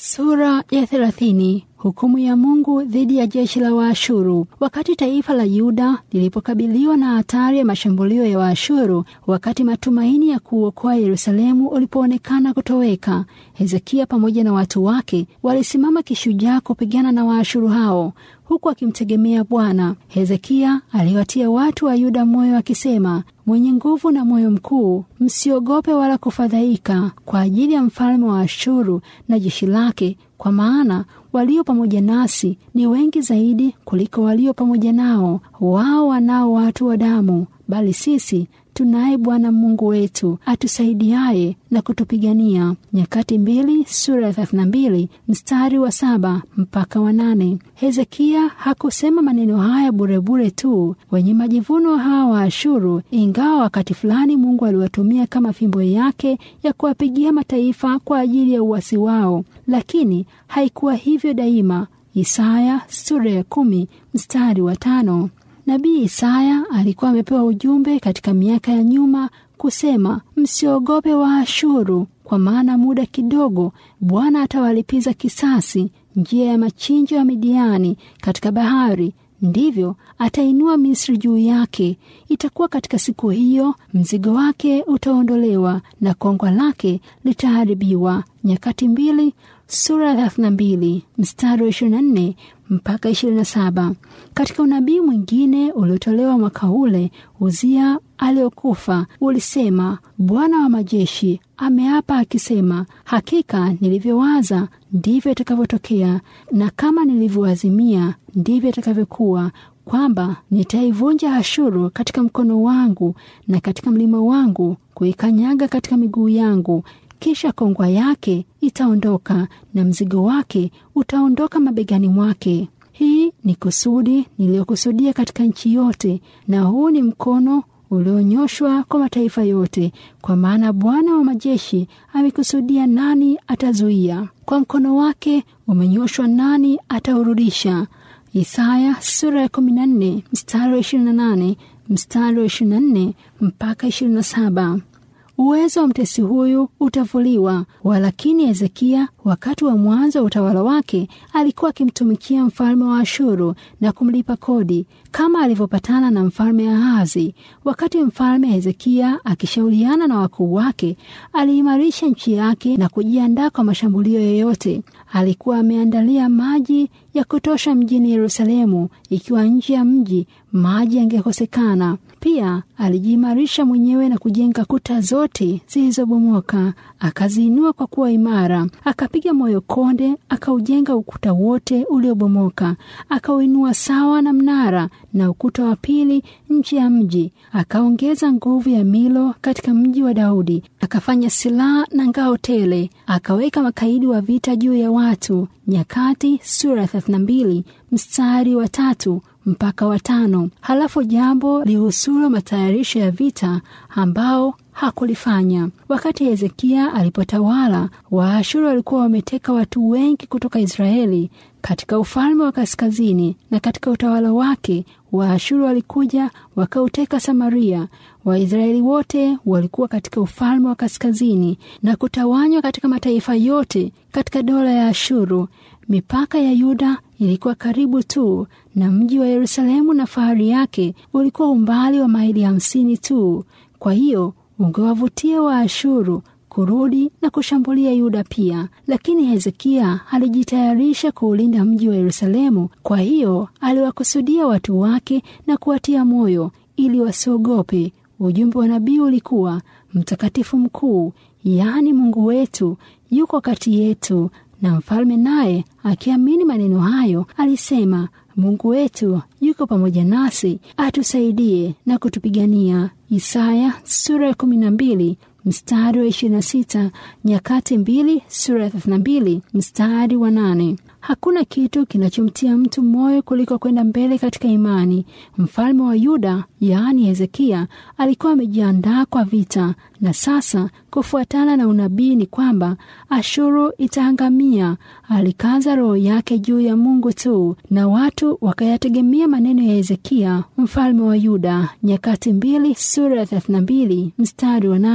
Sura ya thelathini. Hukumu ya Mungu dhidi ya jeshi la Waashuru. Wakati taifa la Yuda lilipokabiliwa na hatari ya mashambulio ya Waashuru, wakati matumaini ya kuokoa Yerusalemu ulipoonekana kutoweka, Hezekia pamoja na watu wake walisimama kishujaa kupigana na Waashuru hao huku akimtegemea Bwana. Hezekia aliwatia watu wa Yuda moyo akisema, mwenye nguvu na moyo mkuu, msiogope wala kufadhaika kwa ajili ya mfalme wa Ashuru na jeshi lake, kwa maana walio pamoja nasi ni wengi zaidi kuliko walio pamoja nao. Wao wanao watu wa damu, bali sisi tunaye Bwana Mungu wetu atusaidiaye na kutupigania. Nyakati mbili sura ya thelathini na mbili mstari wa saba mpaka wa nane. Hezekia hakusema maneno haya burebure tu. Wenye majivuno hawa wa Ashuru, ingawa wakati fulani Mungu aliwatumia kama fimbo yake ya kuwapigia mataifa kwa ajili ya uasi wao, lakini haikuwa hivyo daima. Isaya sura ya kumi mstari wa tano. Nabii Isaya alikuwa amepewa ujumbe katika miaka ya nyuma kusema, msiogope Waashuru, kwa maana muda kidogo Bwana atawalipiza kisasi njia ya machinjo ya Midiani katika bahari, ndivyo atainua Misri juu yake. Itakuwa katika siku hiyo mzigo wake utaondolewa na kongwa lake litaharibiwa. Nyakati mbili sura ya thelathini na mbili mstari wa ishirini na nne mpaka ishirini na saba. Katika unabii mwingine uliotolewa mwaka ule Uzia aliokufa ulisema, Bwana wa majeshi ameapa akisema, hakika nilivyowaza ndivyo itakavyotokea, na kama nilivyoazimia ndivyo itakavyokuwa, kwamba nitaivunja Ashuru katika mkono wangu na katika mlima wangu kuikanyaga katika miguu yangu kisha kongwa yake itaondoka na mzigo wake utaondoka mabegani mwake. Hii ni kusudi niliyokusudia katika nchi yote, na huu ni mkono ulionyoshwa kwa mataifa yote, kwa maana Bwana wa majeshi amekusudia, nani atazuia? Kwa mkono wake umenyoshwa, nani ataurudisha? Isaya sura ya 14 mstari wa 28 mstari wa 24 mpaka 27. Uwezo wa mtesi huyu utavuliwa. Walakini Hezekia wakati wa mwanzo wa utawala wake alikuwa akimtumikia mfalme wa Ashuru na kumlipa kodi kama alivyopatana na mfalme Ahazi. Wakati mfalme Hezekia akishauriana na wakuu wake, aliimarisha nchi yake na kujiandaa kwa mashambulio yoyote. Alikuwa ameandalia maji ya kutosha mjini Yerusalemu, ikiwa nje ya mji maji yangekosekana. Pia alijiimarisha mwenyewe na kujenga kuta zote zilizobomoka, akaziinua kwa kuwa imara. Akapiga moyo konde, akaujenga ukuta wote uliobomoka, akauinua sawa na mnara na ukuta wa pili nje ya mji. Akaongeza nguvu ya Milo katika mji wa Daudi, akafanya silaha na ngao tele, akaweka makaidi wa vita juu ya watu. Nyakati sura ya 32 mstari wa tatu mpaka watano. Halafu jambo lihusulo matayarisho ya vita ambao hakulifanya. Wakati Hezekia alipotawala, Waashuru walikuwa wameteka watu wengi kutoka Israeli katika ufalme wa kaskazini, na katika utawala wake Waashuru walikuja wakauteka Samaria. Waisraeli wote walikuwa katika ufalme wa kaskazini na kutawanywa katika mataifa yote katika dola ya Ashuru. Mipaka ya Yuda ilikuwa karibu tu na mji wa Yerusalemu, na fahari yake ulikuwa umbali wa maili hamsini tu. Kwa hiyo ungewavutia Waashuru kurudi na kushambulia Yuda pia. Lakini Hezekia alijitayarisha kuulinda mji wa Yerusalemu. Kwa hiyo aliwakusudia watu wake na kuwatia moyo ili wasiogope. Ujumbe wa nabii ulikuwa mtakatifu mkuu, yaani Mungu wetu yuko kati yetu. Na mfalme naye akiamini maneno hayo alisema, Mungu wetu yuko pamoja nasi, atusaidie na kutupigania. Isaya sura ya kumi na mbili mstari wa ishirini na sita Nyakati mbili sura ya thelathini na mbili mstari wa nane. Hakuna kitu kinachomtia mtu moyo kuliko kwenda mbele katika imani. Mfalme wa Yuda yaani Hezekia alikuwa amejiandaa kwa vita, na sasa kufuatana na unabii ni kwamba Ashuru itaangamia. Alikaza roho yake juu ya Mungu tu, na watu wakayategemea maneno ya Hezekia mfalme wa Yuda. Nyakati mbili sura ya thelathini na mbili mstari wa nane.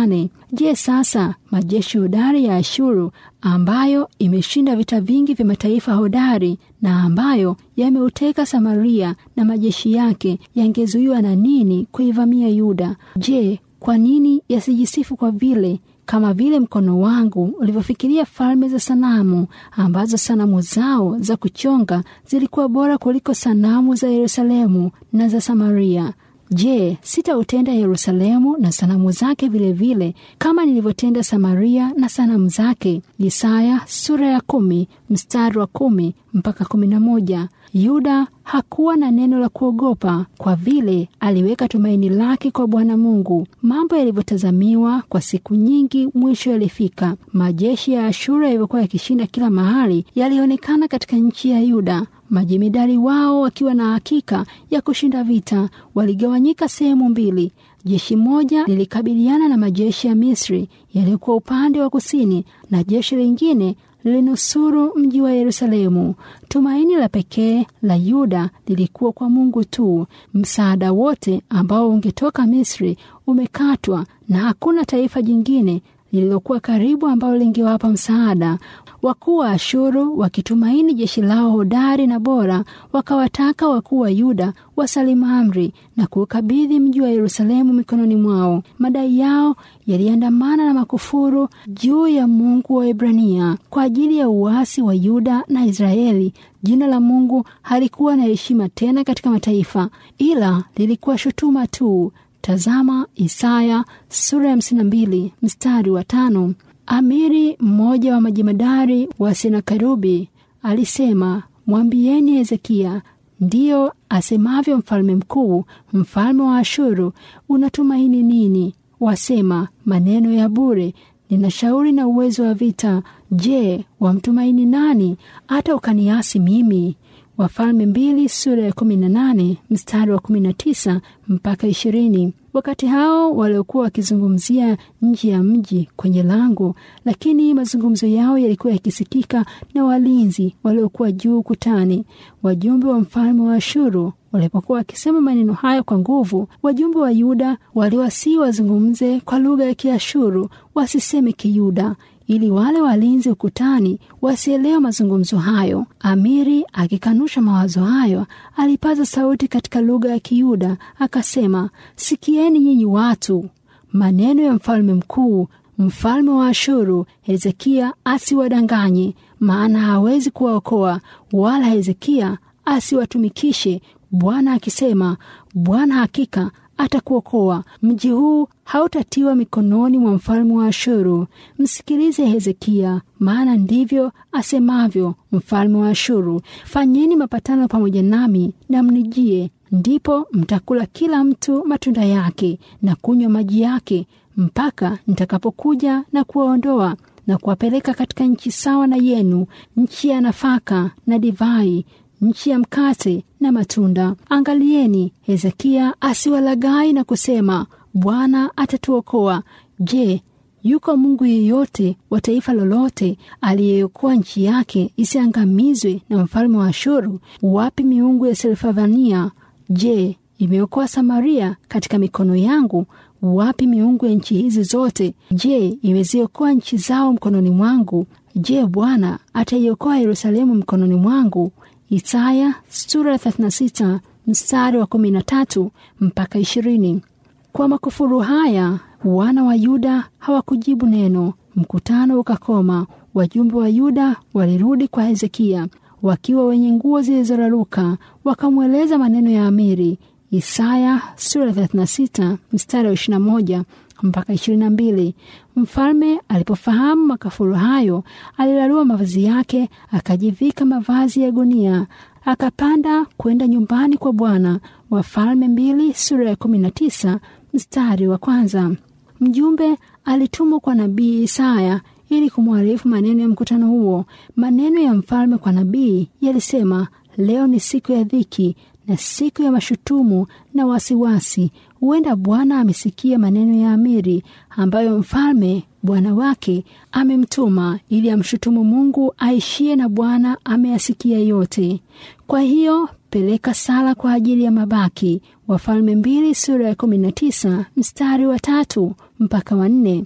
Je, sasa majeshi hodari ya Ashuru ambayo imeshinda vita vingi vya mataifa hodari na ambayo yameuteka Samaria na majeshi yake yangezuiwa na nini kuivamia Yuda? Je, kwa nini yasijisifu kwa vile kama vile mkono wangu ulivyofikiria falme za sanamu ambazo sanamu zao za kuchonga zilikuwa bora kuliko sanamu za Yerusalemu na za Samaria. Je, sitautenda Yerusalemu na sanamu zake vilevile vile, kama nilivyotenda Samaria na sanamu zake? Isaya sura ya kumi mstari wa kumi mpaka kumi na moja. Yuda hakuwa na neno la kuogopa kwa vile aliweka tumaini lake kwa Bwana Mungu. Mambo yalivyotazamiwa kwa siku nyingi mwisho yalifika. Majeshi ya Ashura yalivyokuwa yakishinda kila mahali yalionekana katika nchi ya Yuda. Majemedari wao wakiwa na hakika ya kushinda vita waligawanyika sehemu mbili. Jeshi moja lilikabiliana na majeshi ya Misri yaliyokuwa upande wa kusini na jeshi lingine lilinusuru mji wa Yerusalemu. Tumaini la pekee la Yuda lilikuwa kwa Mungu tu. Msaada wote ambao ungetoka Misri umekatwa na hakuna taifa jingine lililokuwa karibu ambalo lingewapa msaada. Wakuu wa Ashuru wakitumaini jeshi lao hodari na bora, wakawataka wakuu wa Yuda wasalimu amri na kuukabidhi mji wa Yerusalemu mikononi mwao. Madai yao yaliandamana na makufuru juu ya Mungu wa Ibrania. Kwa ajili ya uasi wa Yuda na Israeli, jina la Mungu halikuwa na heshima tena katika mataifa, ila lilikuwa shutuma tu. Tazama Isaya sura ya hamsini na mbili mstari wa tano. Amiri mmoja wa majemadari wa Senakeribu alisema, mwambieni Hezekia, ndiyo asemavyo mfalme mkuu, mfalme wa Ashuru, unatumaini nini? Wasema maneno ya bure, nina shauri na uwezo wa vita. Je, wamtumaini nani hata ukaniasi mimi? Wafalme mbili sura ya kumi na nane mstari wa kumi na tisa mpaka ishirini. Wakati hao waliokuwa wakizungumzia nje ya mji kwenye lango, lakini mazungumzo yao yalikuwa yakisikika na walinzi waliokuwa juu kutani. Wajumbe wa mfalme wa Ashuru walipokuwa wakisema maneno hayo kwa nguvu, wajumbe wa Yuda waliwasii wazungumze kwa lugha ya Kiashuru, wasiseme Kiyuda ili wale walinzi ukutani wasielewe mazungumzo hayo. Amiri akikanusha mawazo hayo, alipaza sauti katika lugha ya Kiyuda akasema, sikieni nyinyi watu, maneno ya mfalme mkuu, mfalme wa Ashuru. Hezekia asiwadanganye, maana hawezi kuwaokoa, wala Hezekia asiwatumikishe. Bwana akisema, Bwana hakika atakuokoa. Mji huu hautatiwa mikononi mwa mfalme wa Ashuru. Msikilize Hezekia, maana ndivyo asemavyo mfalme wa Ashuru. Fanyeni mapatano pamoja nami na mnijie, ndipo mtakula kila mtu matunda yake na kunywa maji yake, mpaka nitakapokuja na kuwaondoa na kuwapeleka katika nchi sawa na yenu, nchi ya nafaka na divai nchi ya mkate na matunda. Angalieni Hezekia asiwalaghai na kusema, Bwana atatuokoa. Je, yuko Mungu yeyote wa taifa lolote aliyeokoa nchi yake isiangamizwe na mfalme wa Ashuru? Wapi miungu ya Selfavania? Je, imeokoa Samaria katika mikono yangu? Wapi miungu ya nchi hizi zote? Je, imeziokoa nchi zao mkononi mwangu? Je, Bwana ataiokoa Yerusalemu mkononi mwangu? Isaya sura 36 mstari wa 13 mpaka 20. Kwa makufuru haya wana wa Yuda hawakujibu neno. Mkutano ukakoma. Wajumbe wa Yuda walirudi kwa Hezekia wakiwa wenye nguo zilizoraruka, wakamweleza maneno ya amiri. Isaya sura 36 mstari wa 21 mpaka 22. Mfalme alipofahamu makafuru hayo, alilarua mavazi yake, akajivika mavazi ya gunia, akapanda kwenda nyumbani kwa Bwana. Wafalme mbili sura ya 19 mstari wa kwanza. Mjumbe alitumwa kwa nabii Isaya ili kumwarifu maneno ya mkutano huo. Maneno ya mfalme kwa nabii yalisema, leo ni siku ya dhiki na siku ya mashutumu na wasiwasi. Huenda Bwana amesikia maneno ya amiri ambayo mfalme bwana wake amemtuma ili amshutumu Mungu aishie, na Bwana ameyasikia yote. Kwa hiyo peleka sala kwa ajili ya mabaki. Wafalme mbili sura ya kumi na tisa mstari wa tatu mpaka wa nne.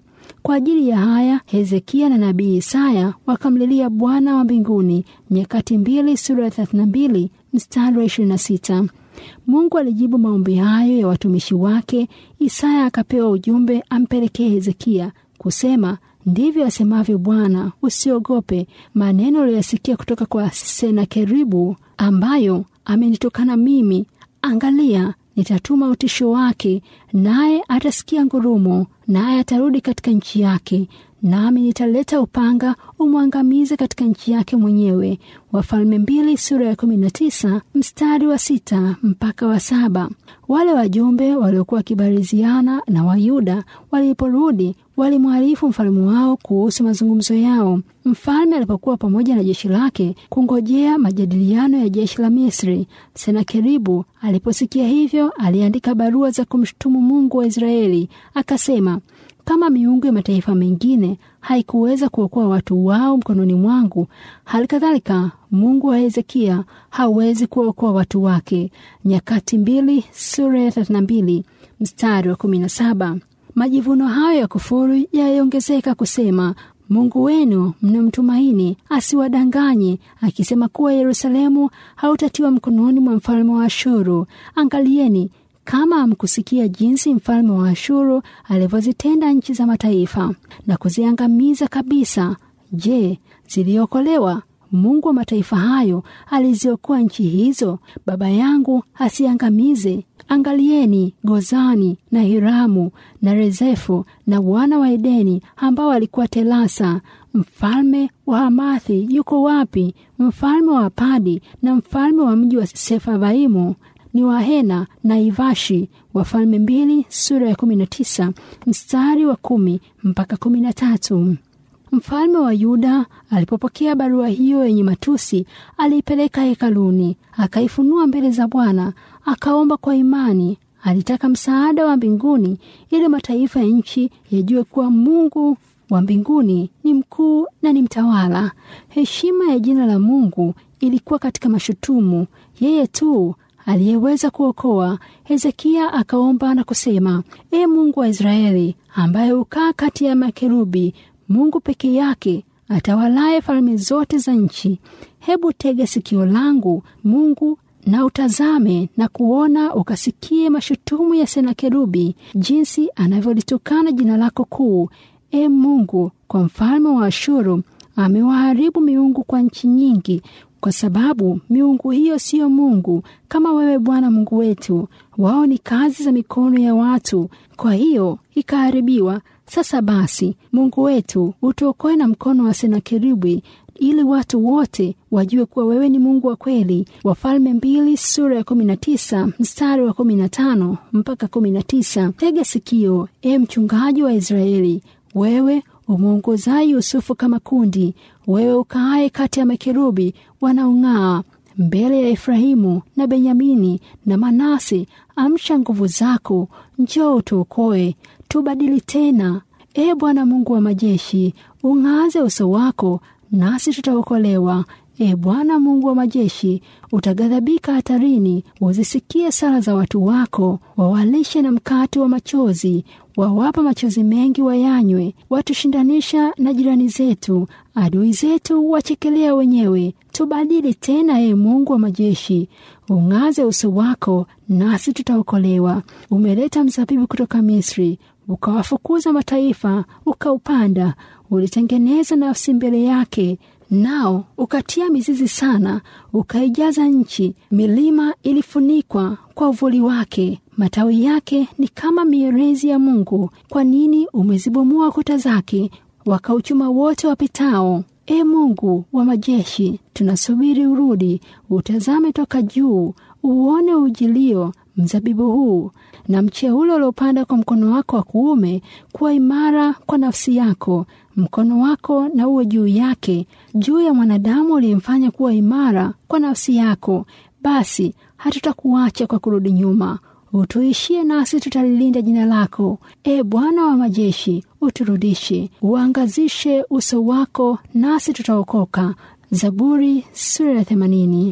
Kwa ajili ya haya, Hezekia na nabii Isaya wakamlilia Bwana wa mbinguni. Nyakati mbili sura ya 32 mstari wa 26. Mungu alijibu maombi hayo ya watumishi wake. Isaya akapewa ujumbe ampelekee Hezekia kusema, ndivyo asemavyo Bwana, usiogope maneno aliyoyasikia kutoka kwa Senakeribu ambayo amenitukana mimi. Angalia, nitatuma utisho wake, naye atasikia ngurumo, naye atarudi katika nchi yake, nami nitaleta upanga umwangamize katika nchi yake mwenyewe. Wafalme mbili sura ya kumi na tisa mstari wa sita mpaka wa saba. Wale wajumbe waliokuwa wakibariziana na Wayuda waliporudi walimwarifu mfalme wao kuhusu mazungumzo yao. Mfalme alipokuwa pamoja na jeshi lake kungojea majadiliano ya jeshi la Misri, Senakeribu aliposikia hivyo, aliandika barua za kumshutumu Mungu wa Israeli akasema, kama miungu ya mataifa mengine haikuweza kuokoa watu wao mkononi mwangu, hali kadhalika Mungu wa Hezekia hawezi kuokoa watu wake. Nyakati mbili sura ya 32 mstari wa 17. Majivuno hayo ya kufuru yaliongezeka kusema, Mungu wenu mnamtumaini asiwadanganye, akisema kuwa Yerusalemu hautatiwa mkononi mwa mfalme wa Ashuru. Angalieni kama hamkusikia jinsi mfalme wa Ashuru alivyozitenda nchi za mataifa na kuziangamiza kabisa. Je, ziliokolewa? Mungu wa mataifa hayo aliziokoa nchi hizo, baba yangu asiangamize. Angalieni Gozani na Hiramu na Rezefu na wana wa Edeni ambao walikuwa Telasa. Mfalme wa Hamathi yuko wapi? Mfalme wa Padi na mfalme wa mji wa Sefavaimu ni Wahena na Ivashi. Wafalme mbili sura ya kumi na tisa mstari wa kumi mpaka kumi na tatu. Mfalme wa Yuda alipopokea barua hiyo yenye matusi, aliipeleka hekaluni, akaifunua mbele za Bwana, akaomba kwa imani. Alitaka msaada wa mbinguni ili mataifa ya nchi yajue kuwa Mungu wa mbinguni ni mkuu na ni mtawala. Heshima ya jina la Mungu ilikuwa katika mashutumu. Yeye tu aliyeweza kuokoa. Hezekia akaomba na kusema, E Mungu wa Israeli, ambaye hukaa kati ya makerubi, Mungu peke yake atawalaye falme zote za nchi, hebu tega sikio langu Mungu na utazame na kuona, ukasikie mashutumu ya Senakerubi, jinsi anavyolitukana jina lako kuu. E Mungu, kwa mfalme wa Ashuru amewaharibu miungu kwa nchi nyingi kwa sababu miungu hiyo siyo Mungu kama wewe Bwana Mungu wetu. Wao ni kazi za mikono ya watu, kwa hiyo ikaharibiwa. Sasa basi, Mungu wetu, utuokoe na mkono wa Senakeribu, ili watu wote wajue kuwa wewe ni Mungu wa kweli. Wafalme mbili sura ya kumi na tisa mstari wa kumi na tano mpaka kumi na tisa. Tega sikio, e mchungaji wa Israeli, wewe umwongozaye Yusufu kama kundi, wewe ukaaye kati ya makerubi wanaong'aa mbele ya Efrahimu na Benyamini na Manase, amsha nguvu zako, njoo utuokoe, tubadili tena. E Bwana Mungu wa majeshi, ung'aze uso wako, nasi tutaokolewa. E Bwana Mungu wa majeshi, utaghadhabika hatarini, uzisikie sala za watu wako, wawalishe na mkate wa machozi, wawapa machozi mengi wayanywe, watushindanisha na jirani zetu, adui zetu wachekelea wenyewe. Tubadili tena, e Mungu wa majeshi, ung'aze uso wako, nasi tutaokolewa. Umeleta mzabibu kutoka Misri, ukawafukuza mataifa, ukaupanda, ulitengeneza nafsi mbele yake nao ukatia mizizi sana, ukaijaza nchi. Milima ilifunikwa kwa uvuli wake, matawi yake ni kama mierezi ya Mungu. Kwa nini umezibomoa kuta zake, wakauchuma wote wapitao? E Mungu wa majeshi, tunasubiri urudi, utazame toka juu, uone ujilio mzabibu huu na mche ule uliopanda kwa mkono wako wa kuume, kuwa imara kwa nafsi yako. Mkono wako na uwe juu yake, juu ya mwanadamu uliyemfanya kuwa imara kwa nafsi yako. Basi hatutakuacha kwa kurudi nyuma, utuishie nasi tutalilinda jina lako. E Bwana wa majeshi, uturudishe, uangazishe uso wako, nasi tutaokoka. Zaburi sura ya themanini.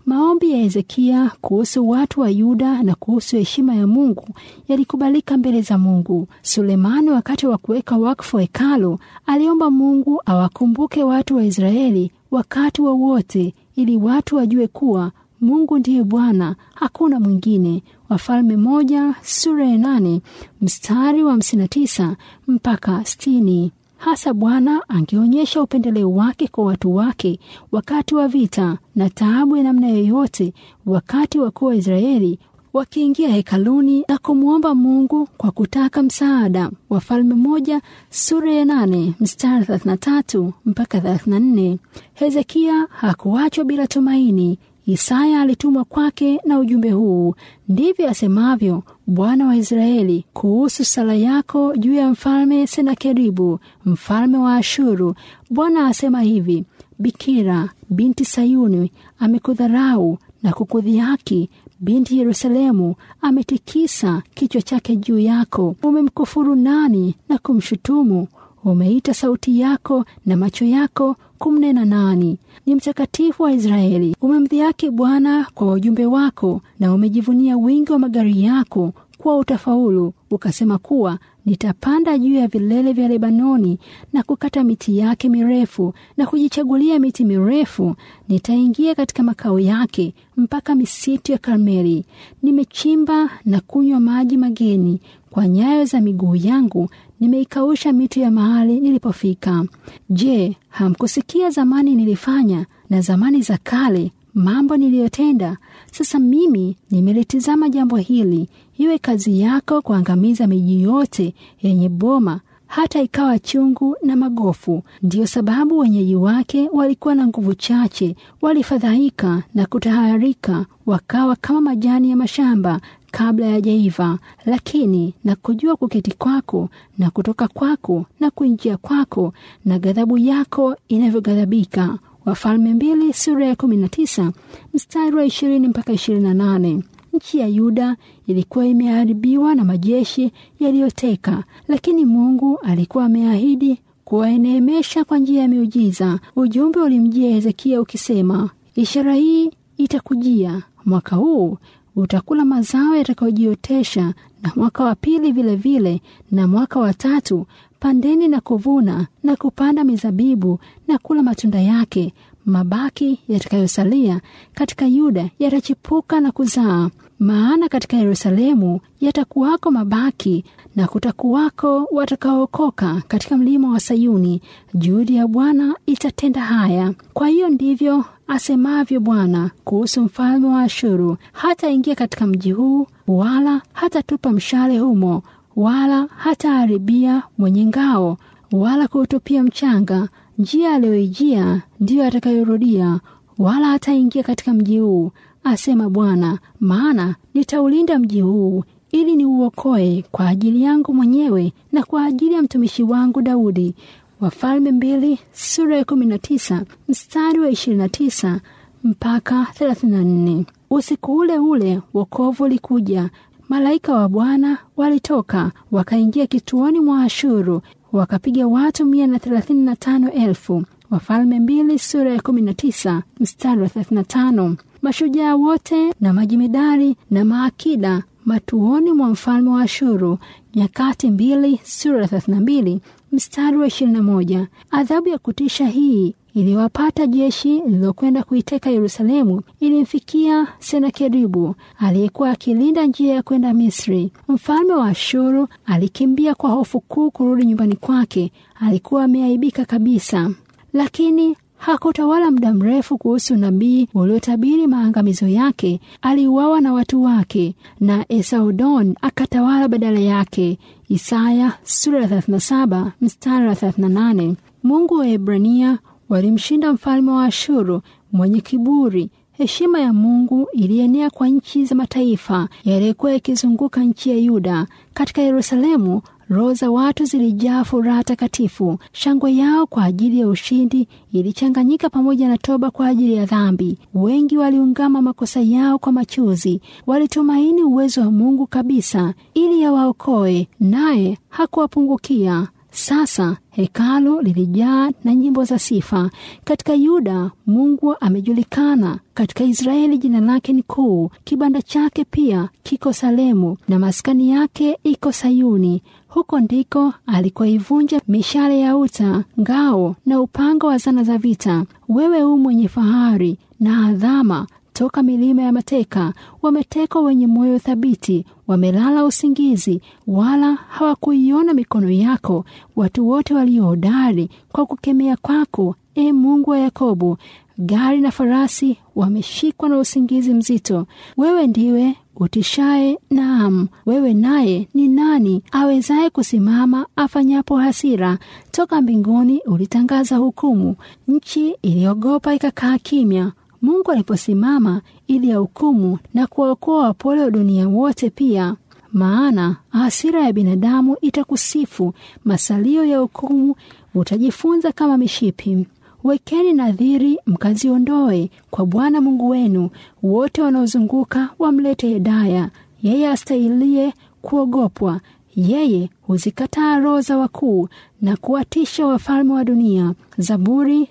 Maombi ya Hezekia kuhusu watu wa Yuda na kuhusu heshima ya Mungu yalikubalika mbele za Mungu. Sulemani, wakati wa kuweka wakfu hekalu, aliomba Mungu awakumbuke watu wa Israeli wakati wowote wa ili watu wajue kuwa Mungu ndiye Bwana, hakuna mwingine. Wafalme moja sura ya nane mstari wa hamsini na tisa mpaka sitini. Hasa Bwana angeonyesha upendeleo wake kwa watu wake wakati wa vita na taabu ya namna yoyote, wakati wakuu wa Israeli wakiingia hekaluni na kumwomba Mungu kwa kutaka msaada. Wafalme moja sura ya nane mstari 33 mpaka 34. Hezekia hakuachwa bila tumaini. Isaya alitumwa kwake na ujumbe huu: ndivyo asemavyo Bwana wa Israeli kuhusu sala yako juu ya mfalme Senakeribu mfalme wa Ashuru. Bwana asema hivi: Bikira binti Sayuni amekudharau na kukudhihaki, binti Yerusalemu ametikisa kichwa chake juu yako. Umemkufuru nani na kumshutumu? Umeita sauti yako na macho yako kumnena nani? Ni mtakatifu wa Israeli. Umemdhihaki Bwana kwa wajumbe wako, na umejivunia wingi wa magari yako kuwa utafaulu. Ukasema kuwa nitapanda juu ya vilele vya Lebanoni na kukata miti yake mirefu na kujichagulia miti mirefu. Nitaingia katika makao yake mpaka misitu ya Karmeli. Nimechimba na kunywa maji mageni, kwa nyayo za miguu yangu nimeikausha mito ya mahali nilipofika. Je, hamkusikia zamani nilifanya na zamani za kale mambo niliyotenda? Sasa mimi nimelitizama jambo hili, iwe kazi yako kuangamiza miji yote yenye boma hata ikawa chungu na magofu. Ndiyo sababu wenyeji wake walikuwa na nguvu chache, walifadhaika na kutaharika, wakawa kama majani ya mashamba kabla yajaiva. Lakini na kujua kuketi kwako na kutoka kwako na kuingia kwako na ghadhabu yako inavyoghadhabika. Wafalme mbili sura ya kumi na tisa mstari wa ishirini mpaka ishirini na nane. Nchi ya Yuda ilikuwa imeharibiwa na majeshi yaliyoteka, lakini Mungu alikuwa ameahidi kuwaeneemesha kwa njia ya miujiza. Ujumbe ulimjia Hezekia ukisema, ishara hii itakujia mwaka huu, utakula mazao yatakayojiotesha, na mwaka wa pili vilevile vile, na mwaka wa tatu pandeni na kuvuna na kupanda mizabibu na kula matunda yake. Mabaki yatakayosalia katika Yuda yatachipuka na kuzaa, maana katika Yerusalemu yatakuwako mabaki na kutakuwako watakaookoka katika mlima wa Sayuni. Juhudi ya Bwana itatenda haya. Kwa hiyo ndivyo asemavyo Bwana kuhusu mfalme wa Ashuru, hataingia katika mji huu, wala hatatupa mshale humo, wala hataharibia mwenye ngao, wala kuutupia mchanga. Njia aliyoijia ndiyo atakayorudia, wala hataingia katika mji huu, asema Bwana. Maana nitaulinda mji huu ili niuokoe kwa ajili yangu mwenyewe na kwa ajili ya mtumishi wangu Daudi. Wafalme mbili sura ya kumi na tisa mstari wa ishirini na tisa mpaka thelathini na nne. Usiku ule ule wokovu ulikuja. Malaika wa Bwana walitoka wakaingia kituoni mwa Ashuru wakapiga watu mia na thelathini na tano elfu. Wafalme mbili sura ya kumi na tisa mstari wa thelathini na tano. Mashujaa wote na majimedari na maakida matuoni mwa mfalme wa Ashuru. Nyakati mbili sura ya thelathini na mbili mstari wa ishirini na moja. Adhabu ya kutisha hii iliyowapata jeshi lililokwenda kuiteka Yerusalemu ilimfikia Senakeribu aliyekuwa akilinda njia ya kwenda Misri. Mfalme wa Ashuru alikimbia kwa hofu kuu kurudi nyumbani kwake. Alikuwa ameaibika kabisa, lakini hakutawala muda mrefu kuhusu nabii uliotabiri maangamizo yake. Aliuawa na watu wake, na Esaudon akatawala badala yake. Isaya sura ya 37 mstari wa 38. Mungu wa Ebrania walimshinda mfalme wa Ashuru mwenye kiburi. Heshima ya Mungu ilienea kwa nchi za mataifa yaliyokuwa yakizunguka nchi ya Yuda. Katika Yerusalemu, roho za watu zilijaa furaha takatifu. Shangwe yao kwa ajili ya ushindi ilichanganyika pamoja na toba kwa ajili ya dhambi. Wengi waliungama makosa yao kwa machozi, walitumaini uwezo wa Mungu kabisa ili yawaokoe, naye hakuwapungukia. Sasa hekalu lilijaa na nyimbo za sifa. Katika Yuda Mungu amejulikana, katika Israeli jina lake ni kuu. Kibanda chake pia kiko Salemu na maskani yake iko Sayuni. Huko ndiko alikoivunja mishale ya uta, ngao na upanga wa zana za vita. Wewe u mwenye fahari na adhama toka milima ya mateka, wametekwa wenye moyo thabiti, wamelala usingizi, wala hawakuiona mikono yako. Watu wote waliohodari kwa kukemea kwako, e Mungu wa Yakobo. Gari na farasi wameshikwa na usingizi mzito. Wewe ndiwe utishaye, naam, wewe naye ni nani awezaye kusimama afanyapo hasira? Toka mbinguni ulitangaza hukumu, nchi iliogopa ikakaa kimya. Mungu aliposimama ili ahukumu na kuwaokoa wapole wa dunia wote pia. Maana hasira ya binadamu itakusifu, masalio ya hukumu utajifunza kama mishipi. Wekeni nadhiri mkaziondoe kwa Bwana Mungu wenu. Wote wanaozunguka wamlete Hedaya, yeye astahilie kuogopwa. Yeye huzikataa roho za wakuu na kuwatisha wafalme wa dunia. Zaburi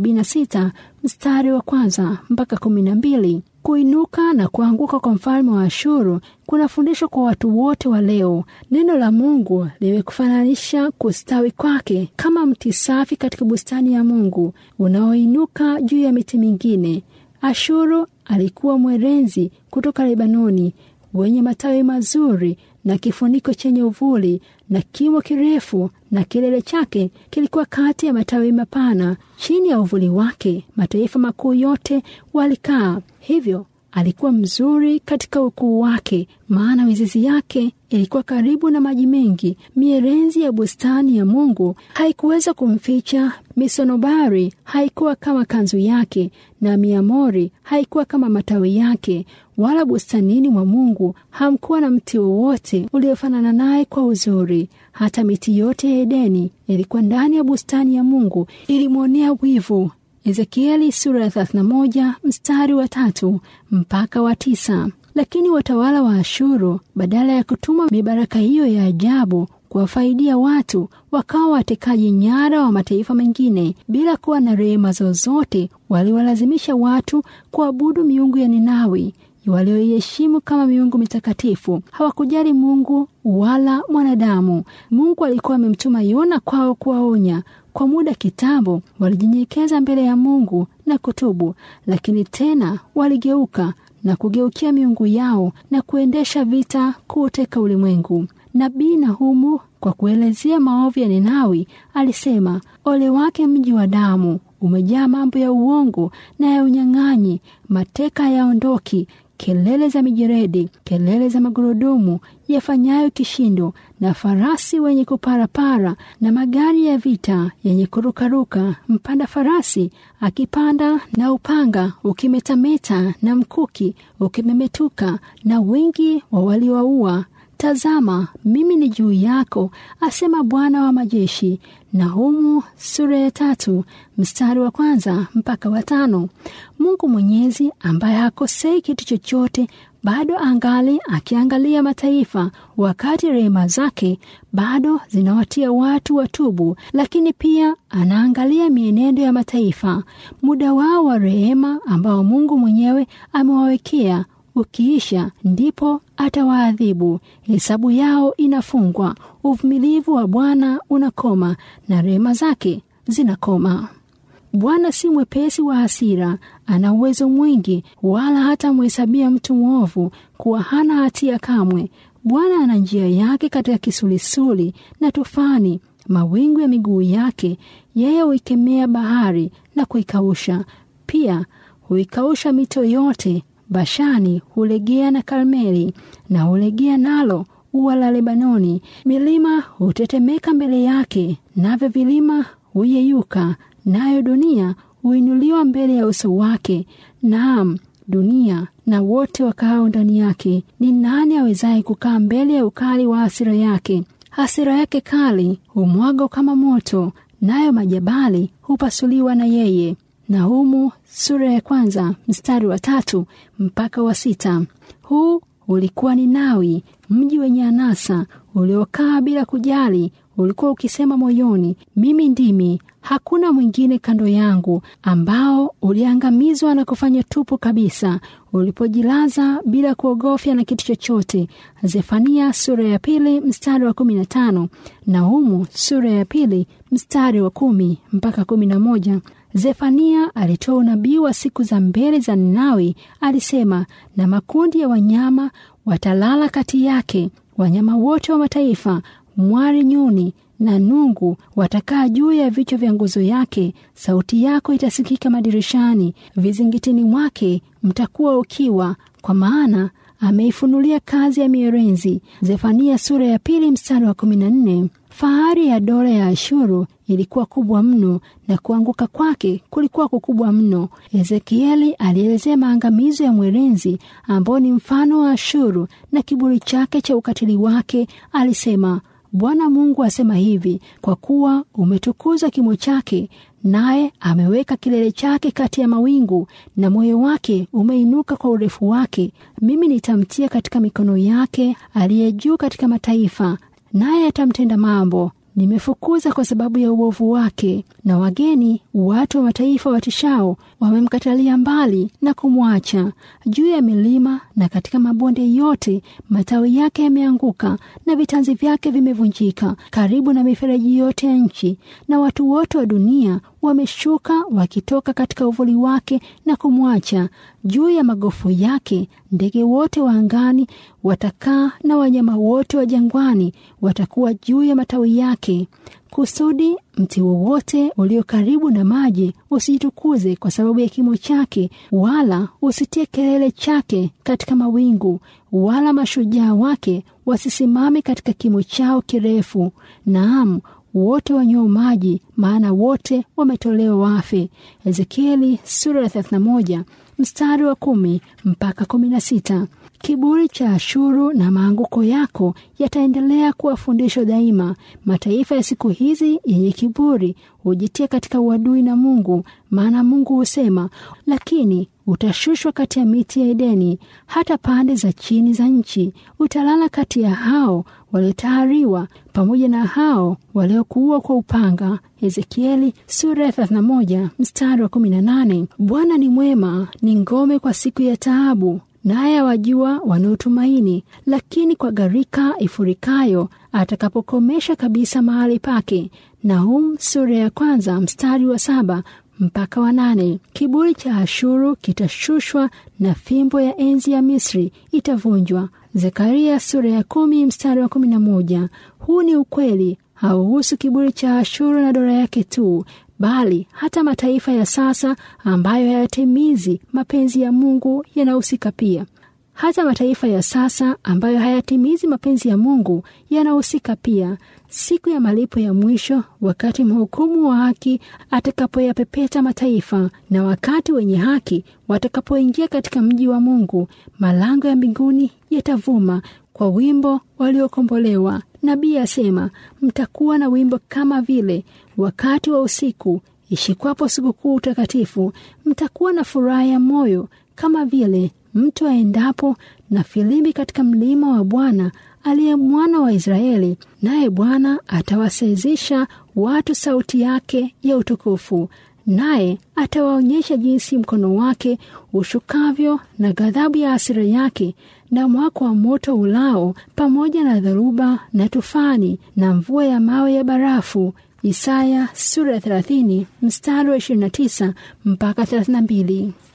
76 mstari wa kwanza mpaka kumi na mbili. Kuinuka na kuanguka kwa mfalme wa Ashuru kuna fundisho kwa watu wote wa leo. Neno la Mungu limekufananisha kustawi kwake kama mti safi katika bustani ya Mungu unaoinuka juu ya miti mingine. Ashuru alikuwa mwerenzi kutoka Lebanoni wenye matawi mazuri na kifuniko chenye uvuli na kimo kirefu, na kilele chake kilikuwa kati ya matawi mapana. Chini ya uvuli wake mataifa makuu yote walikaa. Hivyo alikuwa mzuri katika ukuu wake, maana mizizi yake ilikuwa karibu na maji mengi. Mierenzi ya bustani ya Mungu haikuweza kumficha. Misonobari haikuwa kama kanzu yake, na miamori haikuwa kama matawi yake. Wala bustanini mwa Mungu hamkuwa na mti wowote uliofanana naye kwa uzuri. Hata miti yote ya Edeni ilikuwa ndani ya bustani ya Mungu, ilimwonea wivu. Ezekieli sura ya 31 mstari wa tatu mpaka wa tisa. Lakini watawala wa Ashuru badala ya kutuma mibaraka hiyo ya ajabu kuwafaidia watu, wakawa watekaji nyara wa mataifa mengine bila kuwa na rehema zozote. Waliwalazimisha watu kuabudu miungu ya Ninawi walioiheshimu kama miungu mitakatifu. Hawakujali Mungu wala mwanadamu. Mungu alikuwa amemtuma Yona kwao kuwaonya. Kwa muda kitambo walijinyenyekeza mbele ya Mungu na kutubu, lakini tena waligeuka na kugeukia miungu yao na kuendesha vita kuuteka ulimwengu. Nabii Nahumu kwa kuelezea maovu ya Ninawi alisema, ole wake mji wa damu, umejaa mambo ya uongo na ya unyang'anyi, mateka hayaondoki kelele za mijeredi, kelele za magurudumu yafanyayo kishindo, na farasi wenye kuparapara, na magari ya vita yenye kurukaruka, mpanda farasi akipanda, na upanga ukimetameta, na mkuki ukimemetuka, na wingi wa waliowaua. Tazama, mimi ni juu yako, asema Bwana wa majeshi. Nahumu sura ya tatu mstari wa kwanza mpaka wa tano. Mungu Mwenyezi ambaye hakosei kitu chochote bado angali akiangalia mataifa, wakati rehema zake bado zinawatia watu watubu, lakini pia anaangalia mienendo ya mataifa. Muda wao wa rehema ambao Mungu mwenyewe amewawekea ukiisha ndipo atawaadhibu. Hesabu yao inafungwa, uvumilivu wa Bwana unakoma na rehema zake zinakoma. Bwana si mwepesi wa hasira, ana uwezo mwingi, wala hata mhesabia mtu mwovu kuwa hana hatia kamwe. Bwana ana njia yake katika kisulisuli na tufani, mawingu ya miguu yake. Yeye huikemea bahari na kuikausha, pia huikausha mito yote. Bashani hulegea na Karmeli na hulegea nalo ua la Lebanoni. Milima hutetemeka mbele yake, navyo vilima huyeyuka, nayo dunia huinuliwa mbele ya uso wake. Naam, dunia na wote wakaao ndani yake. Ni nani awezaye kukaa mbele ya ukali wa hasira yake? Hasira yake kali humwaga kama moto, nayo majabali hupasuliwa na yeye. Nahumu sura ya kwanza mstari wa tatu mpaka wa sita. Huu ulikuwa ni Nawi, mji wenye anasa uliokaa bila kujali, ulikuwa ukisema moyoni, mimi ndimi, hakuna mwingine kando yangu, ambao uliangamizwa na kufanya tupu kabisa, ulipojilaza bila kuogofya na kitu chochote. Zefania sura ya pili mstari wa kumi na tano Naumu sura ya pili mstari wa kumi mpaka kumi na moja. Zefania alitoa unabii wa siku za mbele za Ninawi. Alisema, na makundi ya wanyama watalala kati yake, wanyama wote wa mataifa, mwari, nyuni na nungu watakaa juu ya vichwa vya nguzo yake. Sauti yako itasikika madirishani, vizingitini mwake mtakuwa ukiwa, kwa maana ameifunulia kazi ya mierenzi. Zefania sura ya pili mstari wa kumi na nne. Fahari ya dola ya Ashuru ilikuwa kubwa mno na kuanguka kwake kulikuwa kukubwa mno. Ezekieli alielezea maangamizo ya mwerenzi ambao ni mfano wa Ashuru na kiburi chake cha ukatili wake. Alisema, Bwana Mungu asema hivi, kwa kuwa umetukuza kimo chake, naye ameweka kilele chake kati ya mawingu, na moyo wake umeinuka kwa urefu wake, mimi nitamtia katika mikono yake aliye juu katika mataifa, naye atamtenda mambo. Nimefukuza kwa sababu ya uovu wake, na wageni watu wa mataifa watishao wamemkatalia mbali na kumwacha. Juu ya milima na katika mabonde yote matawi yake yameanguka na vitanzi vyake vimevunjika, karibu na mifereji yote ya nchi, na watu wote wa dunia wameshuka wakitoka katika uvuli wake na kumwacha. Juu ya magofu yake ndege wote wa angani watakaa, na wanyama wote wa jangwani watakuwa juu ya matawi yake, kusudi mti wowote ulio karibu na maji usijitukuze kwa sababu ya kimo chake, wala usitie kelele chake katika mawingu, wala mashujaa wake wasisimame katika kimo chao kirefu. Naam, wote wanywao maji, maana wote wametolewa wafe. Ezekieli sura ya 31 mstari wa kumi mpaka kumi na sita. Kiburi cha Ashuru na maanguko yako yataendelea kuwa fundisho daima. Mataifa ya siku hizi yenye kiburi hujitia katika uadui na Mungu, maana Mungu husema, lakini utashushwa kati ya miti ya Edeni hata pande za chini za nchi. Utalala kati ya hao waliotahariwa pamoja na hao waliokuua kwa upanga. Ezekieli sura ya 31 mstari wa 18. Bwana ni mwema, ni ngome kwa siku ya taabu naye awajua wanaotumaini, lakini kwa gharika ifurikayo atakapokomesha kabisa mahali pake. Nahum sura ya kwanza mstari wa saba mpaka wa nane. Kiburi cha Ashuru kitashushwa na fimbo ya enzi ya Misri itavunjwa. Zekaria sura ya kumi mstari wa kumi na moja. Huu ni ukweli, hauhusu kiburi cha Ashuru na dola yake tu bali hata mataifa ya sasa ambayo hayatimizi mapenzi ya Mungu yanahusika pia. Hata mataifa ya sasa ambayo hayatimizi mapenzi ya Mungu yanahusika pia. Siku ya malipo ya mwisho, wakati mhukumu wa haki atakapoyapepeta mataifa, na wakati wenye haki watakapoingia katika mji wa Mungu, malango ya mbinguni yatavuma kwa wimbo waliokombolewa. Nabii asema, mtakuwa na wimbo kama vile wakati wa usiku ishikwapo sikukuu takatifu. Mtakuwa na furaha ya moyo kama vile mtu aendapo na filimbi katika mlima wa Bwana aliye mwana wa Israeli, naye Bwana atawasezesha watu sauti yake ya utukufu, naye atawaonyesha jinsi mkono wake ushukavyo na ghadhabu ya hasira yake na mwako wa moto ulao pamoja na dharuba na tufani na mvua ya mawe ya barafu. Isaya sura ya 30 mstari wa 29 mpaka 32.